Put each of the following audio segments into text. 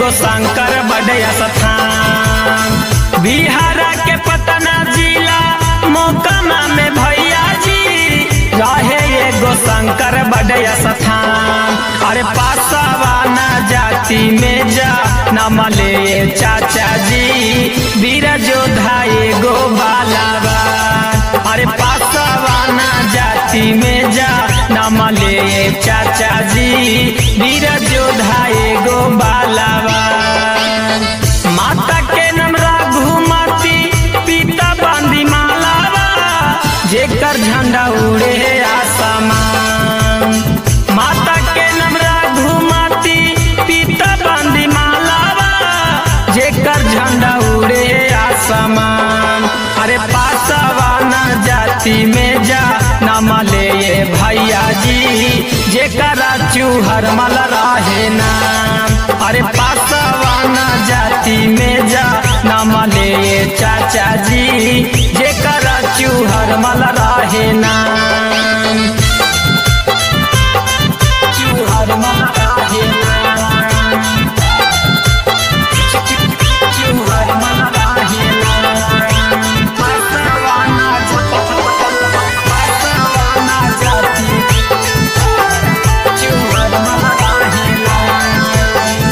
एगो शंकर बड़े स्थान बिहार के पटना जिला मोकामा में भैया जी रहे एगो शंकर बड़े स्थान अरे पासवाना जाति में जा नमले चाचा जी वीर जोधा एगो बालाबा अरे पासवाना जाति में जा नमले चाचा जी वीर जोधा एगो बालाबा माता के नाम रघुमती पिता बांदी मालावा जेकर झंडा उड़े आसमान माता के नाम रघुमती पिता बांदी मालावा जेकर झंडा उड़े आसमान अरे पासवाना जाति में जा नमले ये भैया जी जेकरा चूहर मल रहे नाम अरे पासवाना जाति में जा नमले ये चाचा जी जेकरा चूहर मल रहे नाम चूहर मल रहे नाम चूहर मल रहे नाम पासवाना पासवाना जाति चूहर मल रहे नाम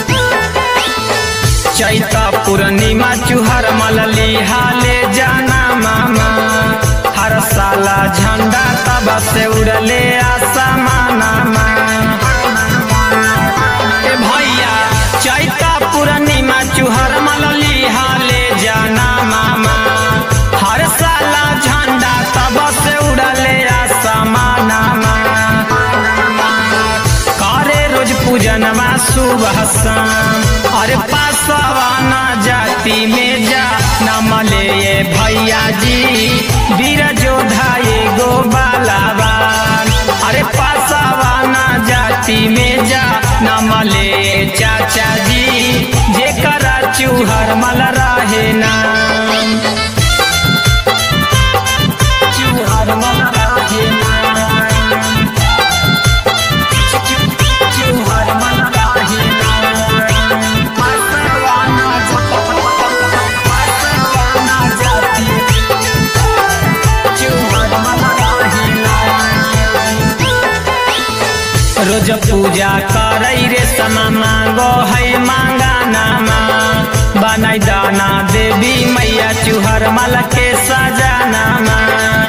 चैता पूर्णिमा चुहर मलली हाले जाना मामा हर साला झंडा तब से उड़ले आसमाना ए भैया चैता पूर्णिमा चुहर मलली हाले जाना मामा हर साला झंडा तब से उड़ले आसमाना करे रोज पूजनमा सुबह शाम अरे पासवाना जाति में जा नमले ये भैया जी वीर जोधा एगो बालाबान अरे पासवाना जाति में जा नमले ये चाचा जी जेकरा चूहर मल रहे नाम चूहर मल रहे नाम चूहर मन रहे नाम पासवाना पासवाना जाति चूहर मन रहे नाम रोज पूजा करई रे समा मांगो है मांगा नामा बनाई दाना देवी मैया चूहर मल के सजानामा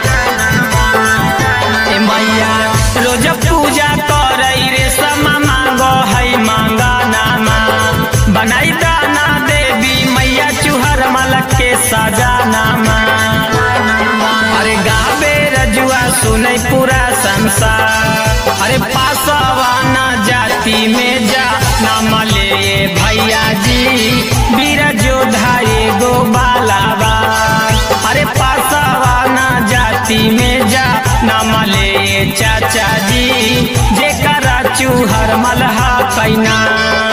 ए मैया रोज पूजा करई रे समा मांगो है मांगा नामा बनाई दाना देवी मैया चूहर मल के सजानामा अरे गावे रजुआ सुनै पूरा संसार अरे पासवाना जाति में जा नाम ले भैया जी वीर जोधा एगो बालाबा अरे पासवाना जाति में जा नाम ले चाचा जी जेकरा चूहर मलहा कैना